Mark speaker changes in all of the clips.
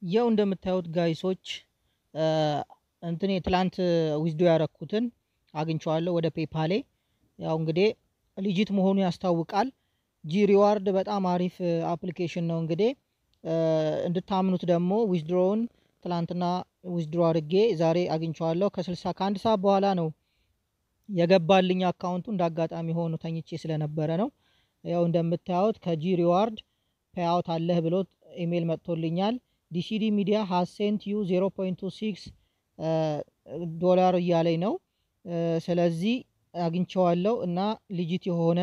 Speaker 1: ያው እንደምታዩት ጋይሶች እንትኔ ትላንት ዊዝዶ ያረኩትን አግኝቼዋለሁ ወደ ፔፓሌ። ያው እንግዲህ ሊጂት መሆኑ ያስታውቃል። ጂ ሪዋርድ በጣም አሪፍ አፕሊኬሽን ነው። እንግዲህ እንድታምኑት ደግሞ ዊዝድሮውን ትላንትና ዊዝድሮ አድርጌ ዛሬ አግኝቼዋለሁ። ከስልሳ ከአንድ ሰዓት በኋላ ነው የገባልኝ አካውንቱ እንደ አጋጣሚ ሆኖ ተኝቼ ስለነበረ ነው። ያው እንደምታዩት ከጂ ሪዋርድ ፔአውት አለህ ብሎ ኢሜይል መጥቶልኛል። ዲሲዲ ሚዲያ ሃዝ ሴንት ዩ 0.26 ዶላር እያለኝ ነው። ስለዚህ አግኝቼዋለሁ እና ሊጂት የሆነ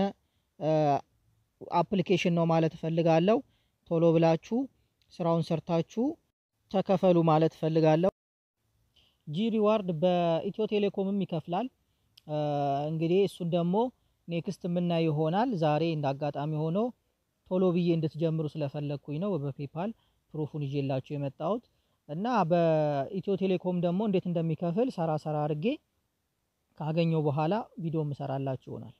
Speaker 1: አፕሊኬሽን ነው ማለት እፈልጋለሁ። ቶሎ ብላችሁ ስራውን ሰርታችሁ ተከፈሉ ማለት እፈልጋለሁ። ጂ ሪዋርድ በኢትዮ ቴሌኮምም ይከፍላል። እንግዲህ እሱን ደግሞ ኔክስት የምናይ ይሆናል። ዛሬ እንደ አጋጣሚ ሆኖ ቶሎ ብዬ እንድትጀምሩ ስለፈለግኩኝ ነው በፔፓል ፕሩፉን ይዤላችሁ የመጣሁት እና በኢትዮ ቴሌኮም ደግሞ እንዴት እንደሚከፍል ሰራ ሰራ አድርጌ ካገኘው በኋላ ቪዲዮ ምሰራላችሁ ይሆናል።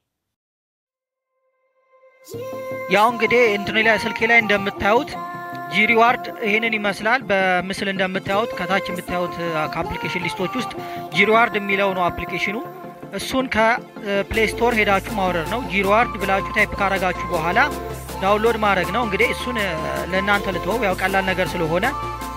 Speaker 1: ያው እንግዲህ እንትን ላይ ስልኬ ላይ እንደምታዩት ጂ ሪዋርድ ይህንን ይመስላል። በምስል እንደምታዩት ከታች የምታዩት ከአፕሊኬሽን ሊስቶች ውስጥ ጂ ሪዋርድ የሚለው ነው አፕሊኬሽኑ። እሱን ከፕሌይ ስቶር ሄዳችሁ ማውረድ ነው። ጂ ሪዋርድ ብላችሁ ታይፕ ካረጋችሁ በኋላ ዳውንሎድ ማድረግ ነው። እንግዲህ እሱን ለእናንተ ልተወው፣ ያው ቀላል ነገር ስለሆነ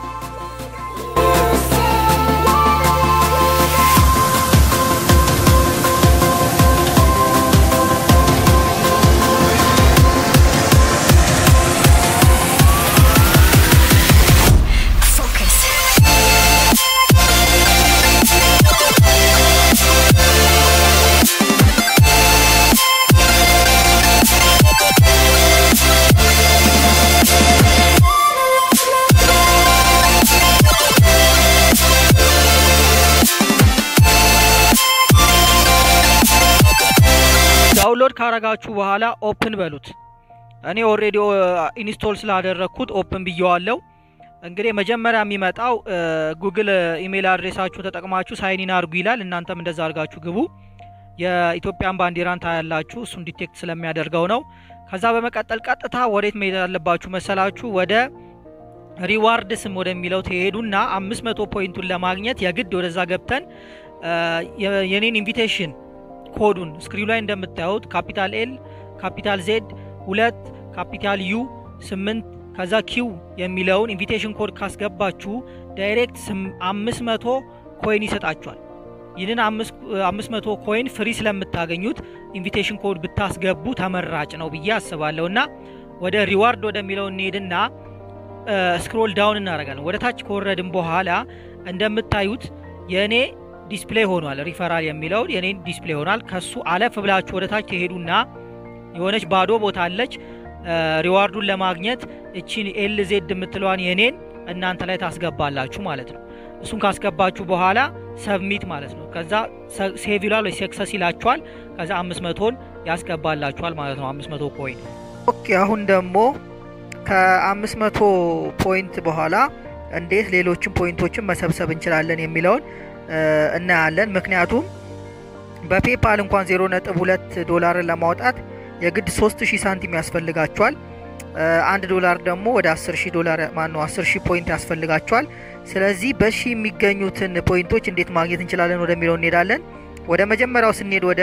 Speaker 1: ዳውንሎድ ካረጋችሁ በኋላ ኦፕን በሉት። እኔ ኦልሬዲ ኢንስቶል ስላደረግኩት ኦፕን ብየዋለው። እንግዲህ መጀመሪያ የሚመጣው ጉግል ኢሜይል አድሬሳችሁ ተጠቅማችሁ ሳይኒን አድርጉ ይላል። እናንተም እንደዛ አድርጋችሁ ግቡ። የኢትዮጵያን ባንዲራን ታያላችሁ። እሱን ዲቴክት ስለሚያደርገው ነው። ከዛ በመቀጠል ቀጥታ ወዴት መሄድ ያለባችሁ መሰላችሁ? ወደ ሪዋርድ ስም ወደሚለው ትሄዱና አምስት መቶ ፖይንቱን ለማግኘት የግድ ወደዛ ገብተን የኔን ኢንቪቴሽን ኮዱን ስክሪኑ ላይ እንደምታዩት ካፒታል ኤል ካፒታል ዜድ ሁለት ካፒታል ዩ ስምንት ከዛ ኪው የሚለውን ኢንቪቴሽን ኮድ ካስገባችሁ ዳይሬክት አምስት መቶ ኮይን ይሰጣችኋል። ይህንን አምስት መቶ ኮይን ፍሪ ስለምታገኙት ኢንቪቴሽን ኮድ ብታስገቡ ተመራጭ ነው ብዬ አስባለሁ። እና ወደ ሪዋርድ ወደሚለው እንሄድና ስክሮል ዳውን እናደርጋለን። ወደ ታች ከወረድን በኋላ እንደምታዩት የእኔ ዲስፕሌይ ሆኗል። ሪፈራል የሚለውን የኔን ዲስፕሌይ ሆኗል። ከሱ አለፍ ብላችሁ ወደ ታች ትሄዱና የሆነች ባዶ ቦታ አለች። ሪዋርዱን ለማግኘት እቺን ኤል ዜድ የምትለዋን የኔን እናንተ ላይ ታስገባላችሁ ማለት ነው። እሱን ካስገባችሁ በኋላ ሰብሚት ማለት ነው። ከዛ ሴቭ ይላል ወይ ሰክሰስ ይላችኋል። ከዛ አምስት መቶን ያስገባላችኋል ማለት ነው። አምስት መቶ ኮይን ኦኬ። አሁን ደግሞ ከአምስት መቶ ፖይንት በኋላ እንዴት ሌሎችን ፖይንቶችን መሰብሰብ እንችላለን የሚለውን እናያለን። ምክንያቱም በፔፓል እንኳን 0.2 ዶላርን ለማውጣት የግድ 3000 ሳንቲም ያስፈልጋቸዋል። አንድ ዶላር ደግሞ ወደ 10000 ዶላር ማነው 10000 ፖይንት ያስፈልጋቸዋል። ስለዚህ በሺ የሚገኙትን ፖይንቶች እንዴት ማግኘት እንችላለን ወደሚለው እንሄዳለን። ወደ መጀመሪያው ስንሄድ ወደ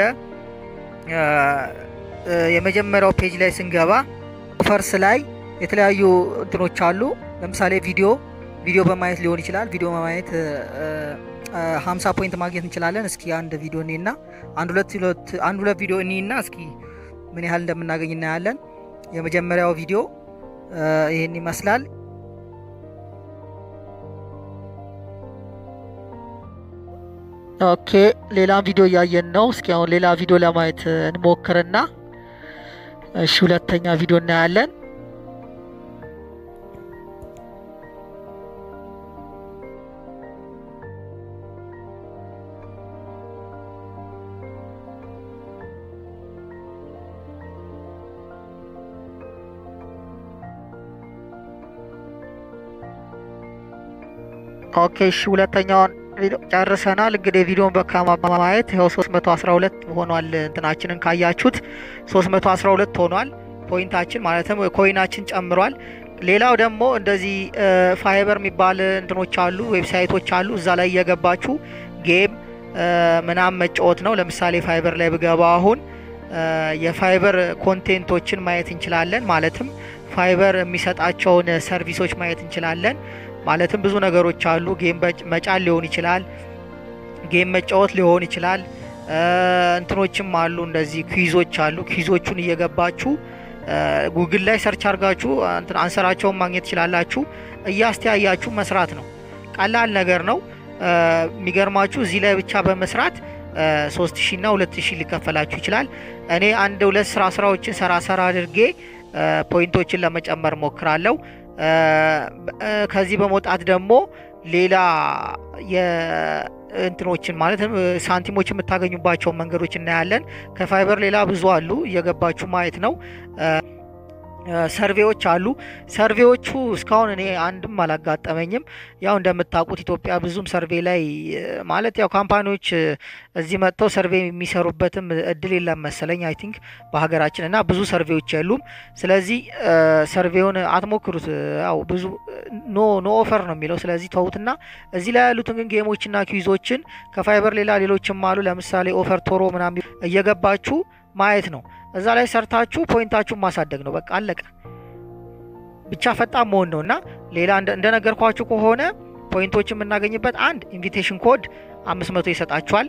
Speaker 1: የመጀመሪያው ፔጅ ላይ ስንገባ ፈርስ ላይ የተለያዩ እንትኖች አሉ። ለምሳሌ ቪዲዮ ቪዲዮ በማየት ሊሆን ይችላል። ቪዲዮ በማየት ሀምሳ ፖይንት ማግኘት እንችላለን። እስኪ አንድ ቪዲዮ እኔና አንድ ሁለት አንድ ሁለት ቪዲዮ እኔና እስኪ ምን ያህል እንደምናገኝ እናያለን። የመጀመሪያው ቪዲዮ ይህን ይመስላል። ኦኬ ሌላ ቪዲዮ እያየን ነው። እስኪ አሁን ሌላ ቪዲዮ ለማየት እንሞክርና እሺ ሁለተኛ ቪዲዮ እናያለን። ኦኬ እሺ ሁለተኛውን ጨርሰናል። እንግዲህ ቪዲዮን በካማ በማየት ይኸው 312 ሆኗል። እንትናችንን ካያችሁት 312 ሆኗል ፖይንታችን ማለትም ኮይናችን ጨምሯል። ሌላው ደግሞ እንደዚህ ፋይበር የሚባል እንትኖች አሉ፣ ዌብሳይቶች አሉ። እዛ ላይ እየገባችሁ ጌም ምናምን መጫወት ነው። ለምሳሌ ፋይበር ላይ ብገባ አሁን የፋይበር ኮንቴንቶችን ማየት እንችላለን። ማለትም ፋይበር የሚሰጣቸውን ሰርቪሶች ማየት እንችላለን። ማለትም ብዙ ነገሮች አሉ። ጌም መጫን ሊሆን ይችላል፣ ጌም መጫወት ሊሆን ይችላል። እንትኖችም አሉ፣ እንደዚህ ኩዊዞች አሉ። ኩዊዞቹን እየገባችሁ ጉግል ላይ ሰርች አድርጋችሁ አንሰራቸውን ማግኘት ትችላላችሁ። እያስተያያችሁ መስራት ነው። ቀላል ነገር ነው። የሚገርማችሁ እዚህ ላይ ብቻ በመስራት ሶስት ሺ እና ሁለት ሺ ሊከፈላችሁ ይችላል። እኔ አንድ ሁለት ስራ ስራዎችን ሰራ ሰራ አድርጌ ፖይንቶችን ለመጨመር ሞክራለሁ። ከዚህ በመውጣት ደግሞ ሌላ የእንትኖችን ማለት ሳንቲሞች የምታገኙባቸውን መንገዶች እናያለን። ከፋይበር ሌላ ብዙ አሉ፣ እየገባችሁ ማየት ነው። ሰርቬዎች አሉ። ሰርቬዎቹ እስካሁን እኔ አንድም አላጋጠመኝም። ያው እንደምታውቁት ኢትዮጵያ ብዙም ሰርቬ ላይ ማለት ያው ካምፓኒዎች እዚህ መጥተው ሰርቬ የሚሰሩበትም እድል የለም መሰለኝ አይ ቲንክ በሀገራችን እና ብዙ ሰርቬዎች የሉም። ስለዚህ ሰርቬውን አትሞክሩት። ያው ብዙ ኖ ኖ ኦፈር ነው የሚለው። ስለዚህ ተዉትና እዚህ ላይ ያሉትን ግን ጌሞችና ኪዞችን ከፋይበር ሌላ ሌሎችም አሉ። ለምሳሌ ኦፈር ቶሮ ምናምን እየገባችሁ ማየት ነው። እዛ ላይ ሰርታችሁ ፖይንታችሁን ማሳደግ ነው። በቃ አለቀ። ብቻ ፈጣን መሆን ነው እና ሌላ እንደነገርኳችሁ ከሆነ ፖይንቶችን የምናገኝበት አንድ ኢንቪቴሽን ኮድ አምስት መቶ ይሰጣችኋል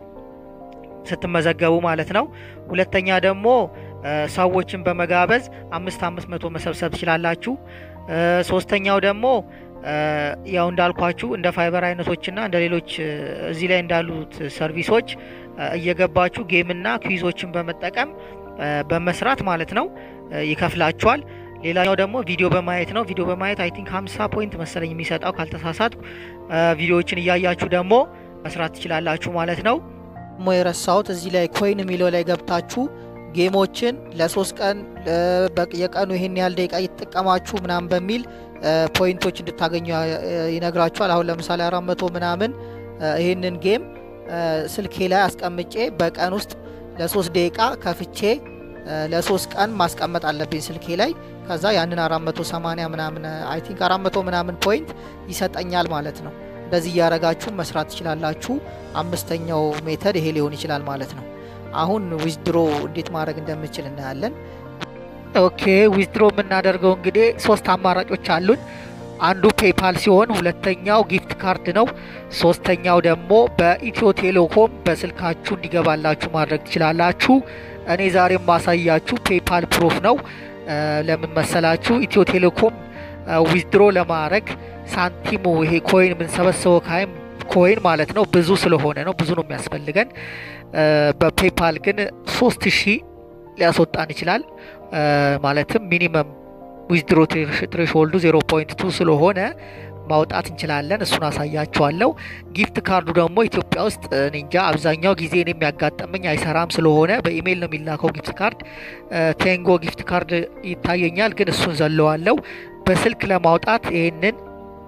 Speaker 1: ስትመዘገቡ ማለት ነው። ሁለተኛ ደግሞ ሰዎችን በመጋበዝ አምስት አምስት መቶ መሰብሰብ ትችላላችሁ። ሶስተኛው ደግሞ ያው እንዳልኳችሁ እንደ ፋይበር አይነቶችና እንደ ሌሎች እዚህ ላይ እንዳሉት ሰርቪሶች እየገባችሁ ጌምና ኩዊዞችን በመጠቀም በመስራት ማለት ነው ይከፍላችኋል። ሌላኛው ደግሞ ቪዲዮ በማየት ነው። ቪዲዮ በማየት አይ ቲንክ 50 ፖይንት መሰለኝ የሚሰጠው ካልተሳሳትኩ። ቪዲዮዎችን እያያችሁ ደግሞ መስራት ትችላላችሁ ማለት ነው። ሞ የረሳሁት እዚህ ላይ ኮይን የሚለው ላይ ገብታችሁ ጌሞችን ለሶስት ቀን የቀኑ ይሄን ያህል ደቂቃ እየተጠቀማችሁ ምናምን በሚል ፖይንቶች እንድታገኙ ይነግራችኋል። አሁን ለምሳሌ አራት መቶ ምናምን ይህንን ጌም ስልኬ ላይ አስቀምጬ በቀን ውስጥ ለሶስት ደቂቃ ከፍቼ ለሶስት ቀን ማስቀመጥ አለብኝ ስልኬ ላይ። ከዛ ያንን 480 ምናምን አይ ቲንክ 400 ምናምን ፖይንት ይሰጠኛል ማለት ነው። እንደዚህ እያረጋችሁ መስራት ትችላላችሁ። አምስተኛው ሜተድ ይሄ ሊሆን ይችላል ማለት ነው። አሁን ዊዝድሮ እንዴት ማድረግ እንደምችል እናያለን። ኦኬ ዊዝድሮ የምናደርገው እንግዲህ ሶስት አማራጮች አሉን። አንዱ ፔፓል ሲሆን ሁለተኛው ጊፍት ካርድ ነው። ሶስተኛው ደግሞ በኢትዮ ቴሌኮም በስልካችሁ እንዲገባላችሁ ማድረግ ትችላላችሁ። እኔ ዛሬ ማሳያችሁ ፔፓል ፕሮፍ ነው። ለምን መሰላችሁ? ኢትዮ ቴሌኮም ዊዝድሮ ለማድረግ ሳንቲሙ ይሄ ኮይን የምንሰበስበው ካይም ኮይን ማለት ነው ብዙ ስለሆነ ነው ብዙ ነው የሚያስፈልገን። በፔፓል ግን ሶስት ሺህ ሊያስወጣን ይችላል። ማለትም ሚኒመም ዊዝድሮ ትሬሽሆልዱ 0.2 ስለሆነ ማውጣት እንችላለን። እሱን አሳያችኋለሁ። ጊፍት ካርዱ ደግሞ ኢትዮጵያ ውስጥ እንጃ አብዛኛው ጊዜ እኔ የሚያጋጠመኝ አይሰራም ስለሆነ በኢሜይል ነው የሚላከው ጊፍት ካርድ። ቴንጎ ጊፍት ካርድ ይታየኛል፣ ግን እሱን ዘለዋለው። በስልክ ለማውጣት ይህንን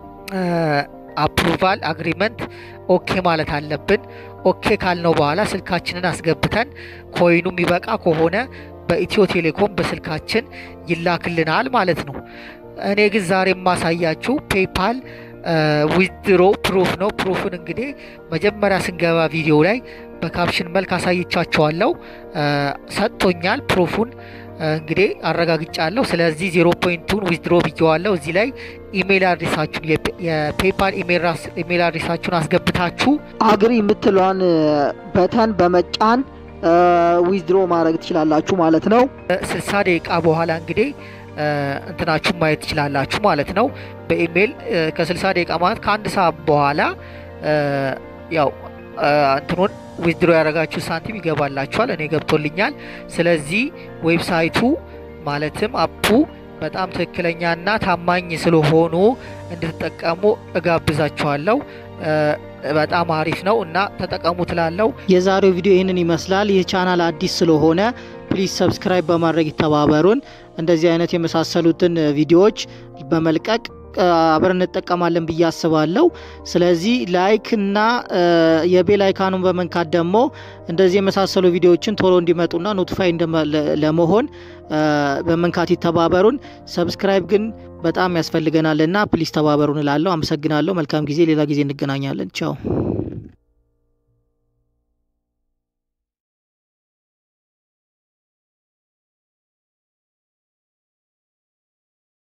Speaker 1: አፕሩቫል አግሪመንት ኦኬ ማለት አለብን። ኦኬ ካልነው በኋላ ስልካችንን አስገብተን ኮይኑ የሚበቃ ከሆነ በኢትዮ ቴሌኮም በስልካችን ይላክልናል ማለት ነው። እኔ ግን ዛሬ የማሳያችሁ ፔፓል ዊዝድሮ ፕሩፍ ነው። ፕሩፍን እንግዲህ መጀመሪያ ስንገባ ቪዲዮ ላይ በካፕሽን መልክ አሳይቻቸዋለሁ። ሰጥቶኛል ፕሩፉን እንግዲህ አረጋግጫለሁ። ስለዚህ ዜሮ ፖይንቱን ዊዝድሮ ብየዋለሁ። እዚህ ላይ ኢሜይል አድሬሳችሁን የፔፓል ኢሜይል አድሬሳችሁን አስገብታችሁ
Speaker 2: አግሪ የምትለዋን በተን በመጫን ዊዝድሮ ማድረግ ትችላላችሁ ማለት ነው።
Speaker 1: ስልሳ ደቂቃ በኋላ እንግዲህ እንትናችሁን ማየት ትችላላችሁ ማለት ነው። በኢሜይል ከ60 ደቂቃ ማለት ከአንድ ሰዓት በኋላ ያው እንትኑን ዊዝድሮ ያደረጋችሁ ሳንቲም ይገባላችኋል። እኔ ገብቶልኛል። ስለዚህ ዌብሳይቱ ማለትም አፑ በጣም ትክክለኛና ታማኝ ስለሆኑ እንድትጠቀሙ እጋብዛችኋለሁ። በጣም አሪፍ ነው እና ተጠቀሙ ትላለው።
Speaker 2: የዛሬው ቪዲዮ ይህንን ይመስላል። ይህ ቻናል አዲስ ስለሆነ ፕሊዝ ሰብስክራይብ በማድረግ ይተባበሩን። እንደዚህ አይነት የመሳሰሉትን ቪዲዮዎች በመልቀቅ አብረን እንጠቀማለን ብዬ አስባለሁ። ስለዚህ ላይክ እና የቤል አይካኑን በመንካት ደግሞ እንደዚህ የመሳሰሉ ቪዲዮዎችን ቶሎ እንዲመጡና ኖቲፋይ ለመሆን በመንካት ይተባበሩን። ሰብስክራይብ ግን በጣም ያስፈልገናልና ፕሊስ ተባበሩን እላለሁ። አመሰግናለሁ። መልካም ጊዜ። ሌላ ጊዜ እንገናኛለን። ቻው